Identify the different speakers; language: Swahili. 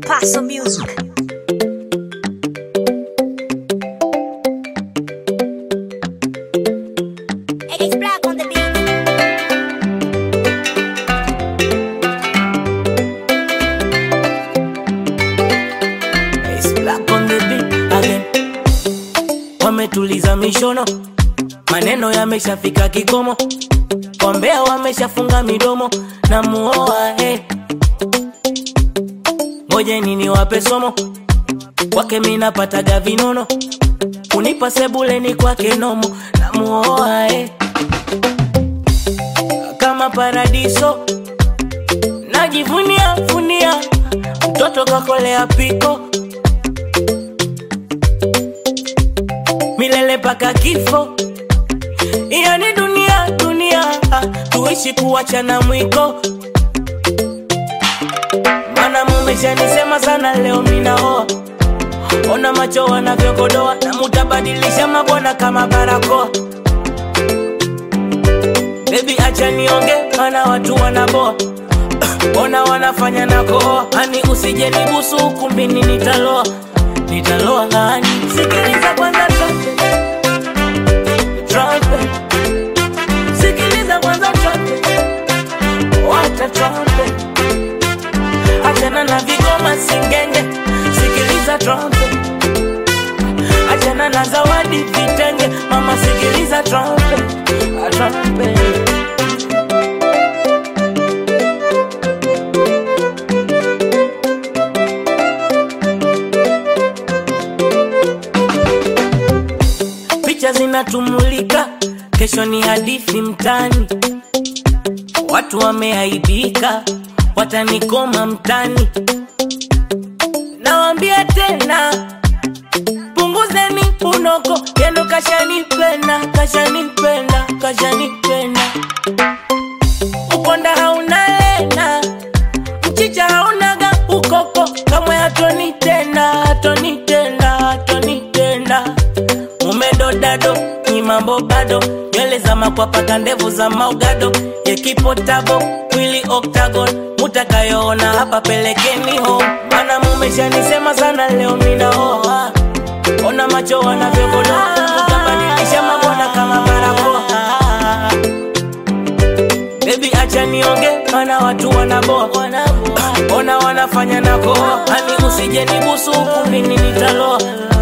Speaker 1: Paso Music.
Speaker 2: It's black on the beat.
Speaker 3: It's black on the beat again. Wametuliza mishono, maneno yameshafika kikomo, wambea wameshafunga midomo na muoa eh. Ngojeni niwape somo, kwake minapataga vinono, kunipa sebuleni kwake nomo na muoa eh. Kama paradiso najivunia vunia, mtoto kakolea piko milele paka kifo. Iyo ni dunia dunia, tuishi kuachana mwiko. Mana mumeshanisema sana, leo minaoa. Ona macho wanavyokodoa, na mutabadilisha mabwana kama barakoa. Baby acha nionge, mana watu wanaboa. Ona wanafanya na kohoa, ani usije nibusu ukumbini, nitaloa nitaloa ngani. Sikiliza kwanza trumpet, trumpet. Sikiliza kwanza trumpet, wacha trumpet. Achana na vigoma singenge, sikiliza trumpet. Achana na zawadi vitenge, mama sikiliza trumpet, ah, trumpet. picha zinatumulika, kesho ni hadithi mtani, watu wameaibika, watanikoma mtani. Nawambia tena, punguzeni unoko, yendo kashanipenda, kashanipenda, kashanipenda. Ukonda hauna lena, mchicha haunaga ukoko, kamwe hatoni tena, hatoni tena, hatoni tena umedodado ni mambo bado nywele za makwapaka ndevu za maugado yekipotabo mwili octagon mutakayoona hapa pelekeni home mana mumeshanisema sana leo minaoa ona macho wanavyogodoa mutabadilisha mabwana kama barakoa Baby acha nionge, mana watu wanaboa, ona wanafanya na koa, ani usije nibusu ukumbini nitaloa